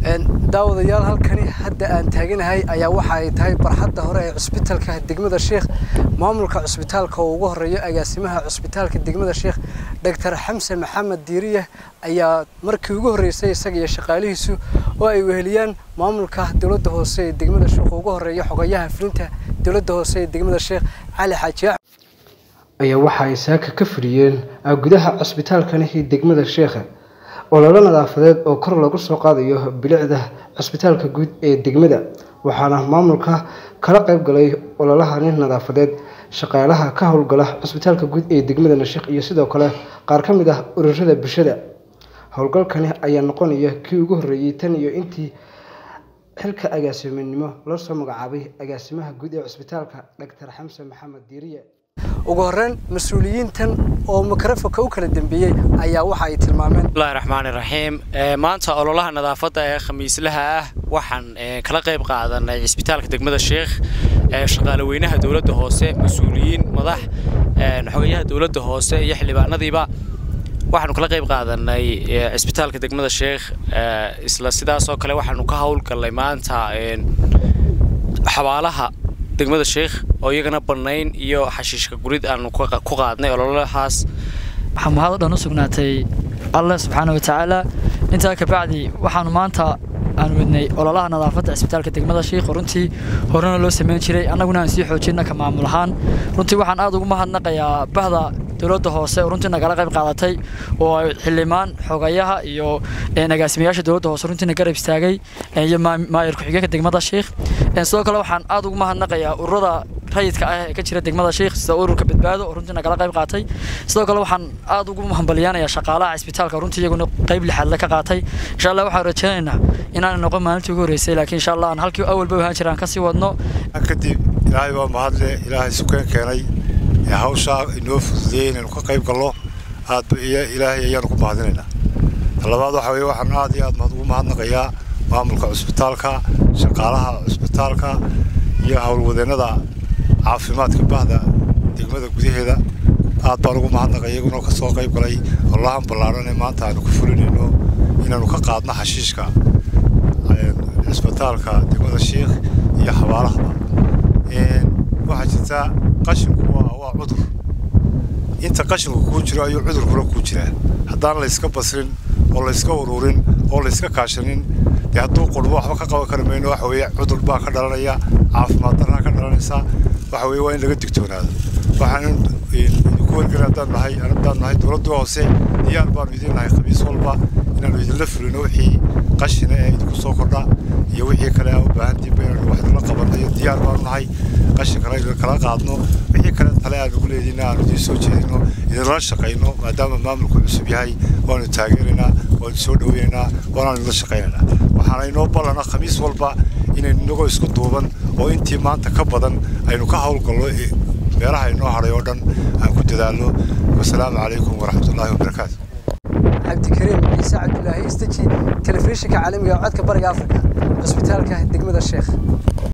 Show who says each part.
Speaker 1: daawadayaal halkani hadda aan taaganahay ayaa waxa ay tahay barxadda hore ee cusbitaalka degmada sheekh maamulka cusbitaalka oo ugu horeeyo agaasimaha cusbitaalka degmada sheekh doctor xamse maxamed diiriye ayaa markii ugu horreysay isaga iyo shaqaalihiisu oo ay weheliyaan maamulka dowladda hoose ee degmada sheekh oo ugu horeeyo xogayaha fulinta dowladda hoose ee degmada sheekh cali xaaji ayaa waxa ay saaka ka fadhiyeen gudaha cusbitaalkani degmada sheekha ololo nadaafadeed oo kor lagu soo qaadayo bilicda cusbitaalka guud ee degmada waxaana maamulka kala qayb galay ololahani nadaafadeed shaqaalaha ka howlgala cusbitaalka guud ee degmada nashiikh iyo sidoo kale qaar ka mid ah ururada bulshada howlgalkani ayaa noqonaya kii ugu horreeyey tan iyo intii xilka agaasiminimo loo soo magacaabay agaasimaha guud ee cusbitaalka doctor xamse maxamed diiriye ugu horreyn mas-uuliyiintan oo mikrofonka u kala dambeeyey ayaa waxa ay tilmaameen
Speaker 2: bismillahi raxmaani raxiim maanta ololaha nadaafadda ee khamiislaha ah waxaan kala qayb qaadanay cisbitaalka degmada sheekh shaqaale weynaha dowladda hoose mas-uuliyiin madax xogayaha dowladda hoose iyo xildhibaanadiiba waxaanu kala qayb qaadanay cisbitaalka degmada sheekh isla sidaasoo kale waxaanu ka howlgallay maanta xabaalaha degmada sheekh oo iyagana bannayn iyo xashiishka gurid aanu ku qaadnay ololahaas
Speaker 3: waxaa mahad o dhan u sugnaatay alle subxaana wa tacaala intaa kabacdi waxaanu maanta aan wadnay ololaha nadaafadda cisbitaalka degmada sheikh runtii horena loo samayn jiray annaguna aan sii xoojinna ka maamul ahaan runtii waxaan aad ugu mahadnaqayaa bahda dowladda hoose oo runtii nagala qayb qaadatay oo ay xildhibaan xogayaha iyo agaasimayaasha dowladda hoose runtiina garab istaagay iyo maayar ku-xigeenka degmada sheikh sidoo kale waxaan aad ugu mahadnaqayaa ururada rayidka ah ee ka jira degmada sheikh sida ururka badbaado oo runtii nagala qayb qaatay sidoo kale waxaan aad ugu hambalyaanayaa shaqaalaha cisbitaalka runtii iyaguna qayb lixaadle ka qaatay insha allah waxaan rajaynaynaa inaan noqon maalintii ugu horreysay laakiin insha allah aan halkii awalba ahaan jiraan kasii wadno
Speaker 4: kadib ilaahay waa mahadle ilaahay sukeen keenay ee hawshaa inoo fududeeyey inaynu ka qayb gallo aad ilaahay ayaanu ku mahadinaynaa talabaad waxa weye waxaan aad iyo aad ugu mahadnaqayaa maamulka cusbitaalka shaqaalaha cusbitaalka iyo howlwadeennada caafimaadka bahda degmada gudaheeda aad baan ugu mahadnaqay iyaguna ka soo qayb galay olahan ballaaran ee maanta aanu ku fulinayno inaanu ka qaadno xashiishka cisbitaalka degmada sheikh iyo xabaalahaba waxaa jirta qashinku waa cudur inta qashinku kuu jiro ayuu cudurkuna kuu jiraa haddaan layska basrin oo layska ururin oo layska kaashanin dee hadduu qurbo waxba ka qaban kari mayno waxa weeye cudur baa ka dhalanaya caafimaad darraa ka dhalanaysa waxa weeye waa in laga digtoonaado waxaan idinku wargeli haddaan nahay haddaan nahay dowladda hoose diyaar baanu idin nahay khamiis walba inaanu idinla fulino wixii qashina ee idinku soo kordha iyo wixii kale aa u baahantiinba inaanu wax idinla qabanayo diyaar baanu nahay qashinkana idin kala qaadno wixii kale tale aan ugu leedina aanu idiin soo jeedino idinla shaqayno maadaama maamulku cusub yahay waanu taageeraynaa waanu soo dhaweynaynaa waanaanu idinla shaqaynaynaa waxaana inoo ballana khamiis walba inaynu inagoo isku duuban oo intii maanta ka badan aynu ka howlgallo meelaha inoo hadhay oo dhan aan ku dadaalno wasalaamu calaykum waraxmatullaahi wabarakaatu
Speaker 1: cabdikariim ciise cabdulaahi istaji telefishinka caalamiga codka bariga afrika cusbitaalka degmada sheekh